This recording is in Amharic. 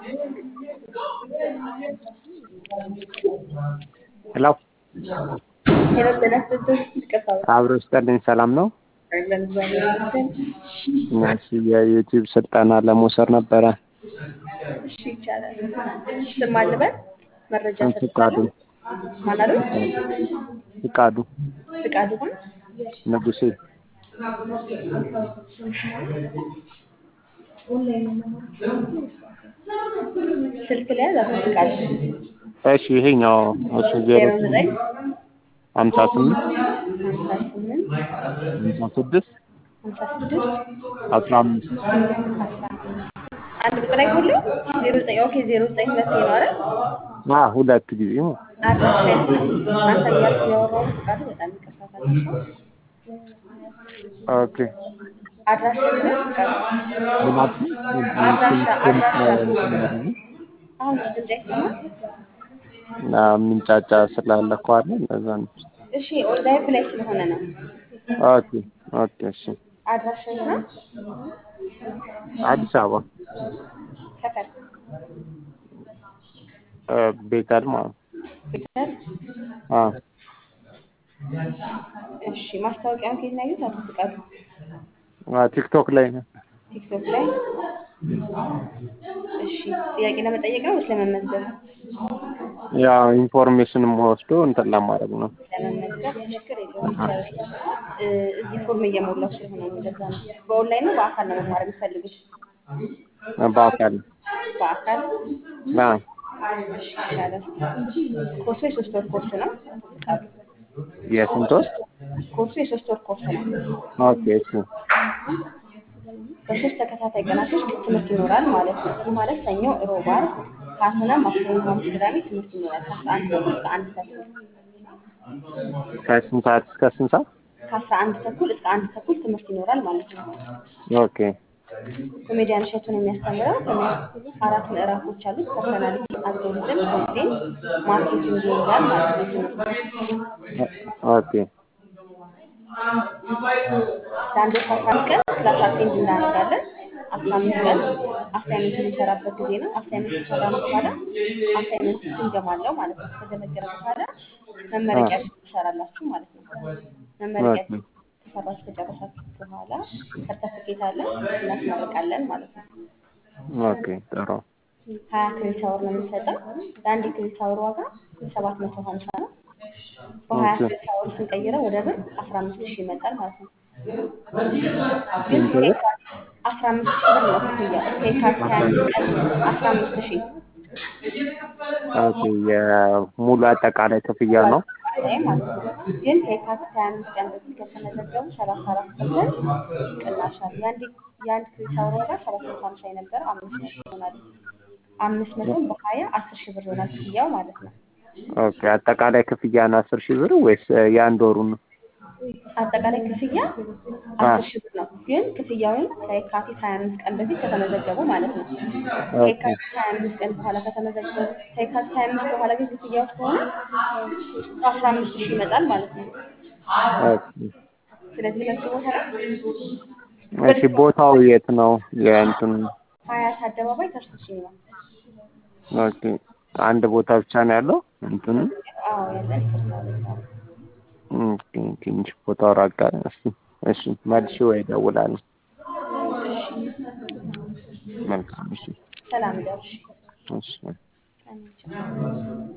ሄሎ ሄሎ ጤና ይስጥልኝ። ይቅርታ አብሮ ይስጥልኝ። ሰላም ነው? አይደለም እግዚአብሔር ይመስገን። እሺ የዩቲዩብ ስልጠና ለመውሰድ ነበረ። እሺ ይቻላል። ስም ማን ልበል? መረጃ ፍቃዱ ሰጥቻለሁ። ማን አሉኝ? ፍቃዱ ፍቃዱ ማን? ንጉሴ ስልክ ላይ ያዝ። አቶ ፍቃዱ እሺ ይሄኛው እሱ ዜሮ ዜሮ ዘጠኝ ሀምሳ ስምንት ሀምሳ ስምንት ሀምሳ ስድስት ሀምሳ ስድስት አስራ አምስት አንድ ቁጥር አይጎልም? ዜሮ ዘጠኝ ኦኬ ዜሮ ዘጠኝ ሁለት ነው አይደል? አ ሁለት ጊዜ ነው። አድራሻ አንተ እያልኩ ያወራሁት ፍቃዱ በጣም ይቅርታ ካልኩህ። ኦኬ አድራሻ ግን ፍቃዱ ምናምን አድራሻ አድራሻ አሁን ድምፅ አይሰማም? እና ምንጫጫ ስላለ እኮ አለ እንደዛ ነው። እሺ ኦንላይን ላይ ስለሆነ ነው። ኦኬ ኦኬ እሺ አድራሻ ነው አዲስ አበባ ሰፈር እ ቤተል ማለት ነው። ቤተሰብ አ እሺ ማስታወቂያውን ከየት ነው ያዩት? አቶ ፍቃዱ አ ቲክቶክ ላይ ነው። ቲክቶክ ላይ እሺ ጥያቄ ለመጠየቅ ነው ወይስ ለመመዝገብ? ያው ኢንፎርሜሽንም ወስዶ እንትን ለማድረግ ነው። ለመመዝገብ ችግር የለውም ይቻላል። እ እዚህ ፎርም እየሞላው ስለሆነ ነው እንደዛ ነው። በኦንላይን ነው በአካል ነው መማር የሚፈልጉት? በአካል በአካል ና እሺ ይቻላል። ኮርሱ የሶስት ወር ኮርስ ነው። አቶ ፍቃዱ የስንት ወር? ኮርሱ የሶስት ወር ኮርስ ነው። ኦኬ እሺ በሶስት ተከታታይ ቀናቶች ትምህርት ይኖራል ማለት ነው። ይህ ማለት ሰኞ፣ ሮብ፣ ዓርብ ከአስና ማክሰኞ፣ ሐሙስ፣ ቅዳሜ ትምህርት ይኖራል ከአስራ አንድ ተኩል እስከ አንድ ተኩል ከስንት ሰዓት እስከ ስንት ሰዓት? ከአስራ አንድ ተኩል እስከ አንድ ተኩል ትምህርት ይኖራል ማለት ነው። ኦኬ ኮሜዲያን እሸቱን የሚያስተምረው ትምህርት አራት ምዕራፎች አሉት። ፐርሰናሊቲ፣ አልጎሪዝም፣ ኮንቴንት፣ ማርኬቲንግ ይይዛል ማለት ነው ትምህርቱ። ኦኬ ለአንድ ወር ከአስራ አምስት ቀን ክላስ አቴንድ እናደርጋለን። አስራ አምስት ቀን አሳይመንት የምንሰራበት ጊዜ ነው። አሳይመንት ከሰራን በኋላ አሳይመንት ግምገማ አለው ማለት ነው። ከተገመገመ በኋላ መመረቂያ ትሰራላችሁ ማለት ነው። መመረቂያ ኦኬ ከሰራችሁ ከጨረሳችሁ በኋላ ሰርተፍኬት አለ እናስመርቃለን ማለት ነው። ኦኬ ጥሩ ሀያ ክሬዲት አወር ነው የምንሰጠው። ለአንድ የክሬዲት አወር ዋጋ ሰባት መቶ ሀምሳ ነው። በሀያ ኦኬ ክሬዲት አወር ስንቀይረው ወደ ብር አስራ አምስት ሺህ ይመጣል ማለት ነው። ግን ስንት ብር? ከየካቲት አስራ አምስት ሺህ ብር ነው ክፍያው። ከየካቲት ሀያ አምስት ቀን አስራ አምስት ሺህ ኦኬ የሙሉ አጠቃላይ ክፍያ ነው። አጠቃላይ ማለት ነው። ግን ከየካቲት ሀያ አምስት ቀን በፊት ከተመዘገቡ ሰላሳ አራት ፐርሰንት ቅናሽ አለ። የአንድ የአንድ ክሬዲት አወር ዋጋ ሰባት መቶ ሀምሳ የነበረው አምስት መቶ ይሆናል። አምስት መቶም በሀያ አስር ሺህ ብር ይሆናል ክፍያው ማለት ነው። ኦኬ አጠቃላይ ክፍያ ነው አስር ሺህ ብር ወይስ የአንድ ወሩ ነው? አጠቃላይ ክፍያ አ አስር ሺህ ብር ነው። ግን ክፍያውን ከየካቲት ሀያ አምስት ቀን በፊት ከተመዘገቡ ማለት ነው። ኦኬ ከየካቲት ሀያ አምስት ቀን በኋላ ከተመዘገቡ ከየካቲት ሀያ አምስት በኋላ ግን ክፍያው ከሆነ አስራ አምስት ሺህ ይመጣል ማለት ነው። ኦኬ ስለዚህ ሁለቱ ቦታ ላይ እሺ ቦታው የት ነው? የእንትን ሀያት አደባባይ ተርሱ ሲኒማ ኦኬ አንድ ቦታ ብቻ ነው ያለው እንትን አዎ ያለን ይፈርሳል። ኦኬ ትንሽ ቦታው ራቅ አለ። እሺ እሺ መልሼ ወይ እደውላለሁ። መልካም እሺ ሰላም ደርሽ እሺ አሜን።